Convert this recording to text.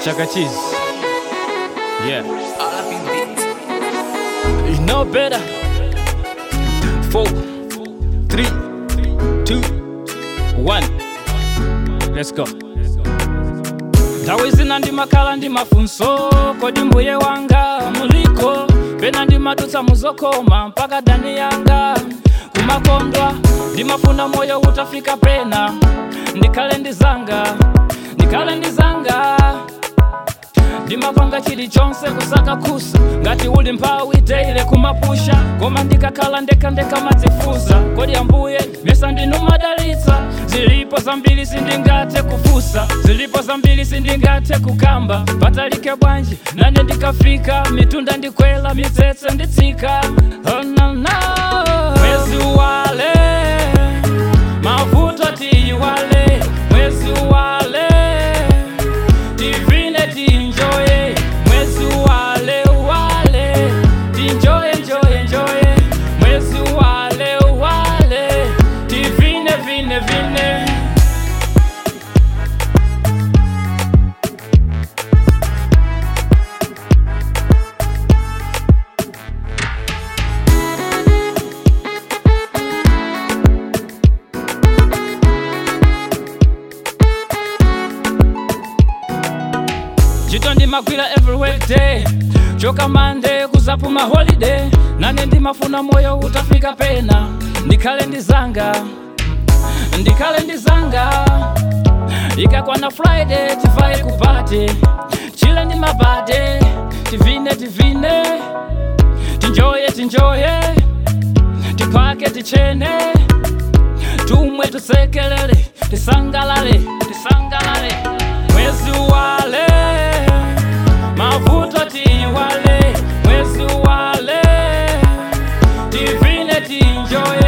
Chaka cheese. Yeah. You know better. Four, three, two, one. Let's go. nthawi zina ndimakhala ndi mafunso kodi mbuye wanga muliko pena ndimadutsa muzokoma mpaka dani yanga kumakondwa ndimafuna moyo utafika pena ndikhale ndizanga ndikhale ndizanga ndimapanga chilichonse kusaka khusa ngati uli mphawi teile kumapusha koma ndikakhala ndekhandekha madzifusa kodi ambuye mesa ndinu madalitsa zilipo zambiri sindingathe kufusa zilipo zambiri sindingathe kukamba patalike bwanji nane ndikafika mitunda ndikwela mitsetse nditsika oh, no, no. mwezi wale mavuto tiyiwale mwezi wale divine tinjoye mwezi wale wale tinjoye njoye njoye mwezi wale wale divine vine vine ntchito ndimagwira every weekday choka mande kuzapuma holiday nane ndimafuna moyo utafika pena ndikhale ndizanga ndikhale ndizanga ikakwana friday tivaye kupate chile ndi mabade tivine tivine tinjoye tinjoye tiphake tichene tumwe tusekelele tisangalale tisangalale mwezi wale mavuto tiwale mwezi wale divine tinjoye